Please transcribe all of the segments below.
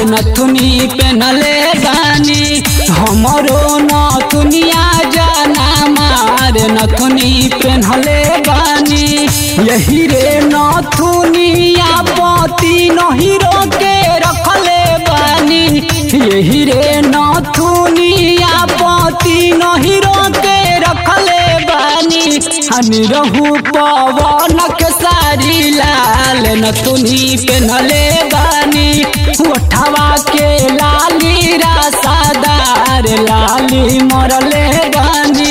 नथुनी पेनले बानी हमरो नथुनिया जाना मार नथुनी पेनले बानी यही रे नथुनिया पति नहिरो के रखले बानी यही रे नथुनिया पति नहिरो के रखले बानी हनी रहू पवन के सारी लाल नथुनी पेनले बानी उठवा के लाली रासादार लाली मरले बानी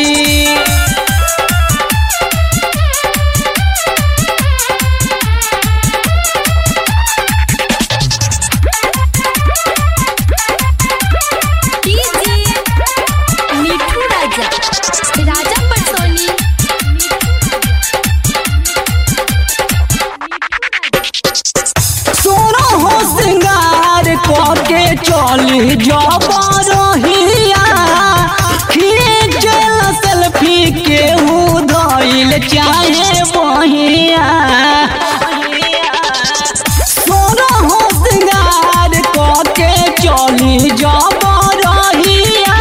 डीजे मिठू राजा राजा पटसोनी सोनो हो श्रृंगार करके चली जबरहिया खींचल सेल्फी के धइल चाहे बहिया सोनो हो श्रृंगार करके चली जबरहिया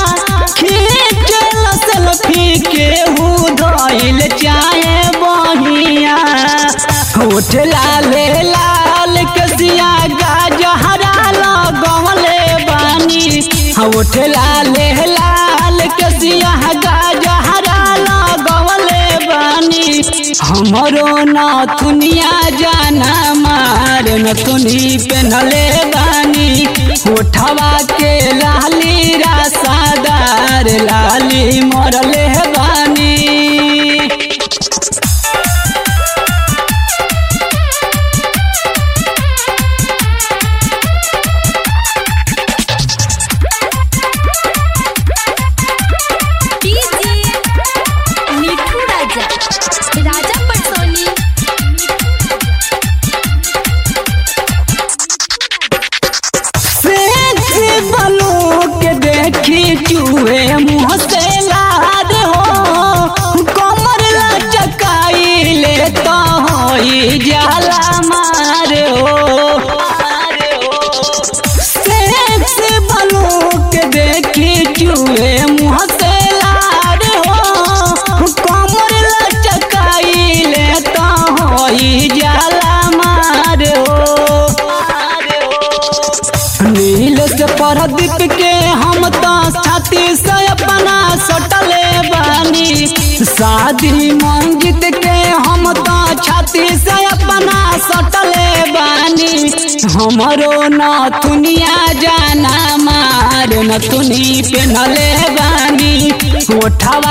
खींचल सेल्फी के धइल चाहे बहिया होठ लाले लाल कसिया गाजहरा लगवले बानी होठ लाले लाल कसिया गाजहरा लगवले बानी हमरो नथुनिया जाना मार नथुनी पेनले बानी होठवा के लाली रासादार लाली मरले बानी डीजे मिठू राजा राजा पटसोनी सेक्सी बनू के देखी चूहे मुँह से लाद हो कमर लचकाई ले तो होई जाला मार हो सेक्सी बनू के देखी चूहे मुँह से लाद हो कमर लचकाई ले तो होई जाला मार हो नील से परदीप के हम तो छाती से अपना सटले बानी शादी मंजित के हम तो छाती से अपना सटले बानी हमरो नथुनिया जाना मार नथुनी पेनले बानी ओठवा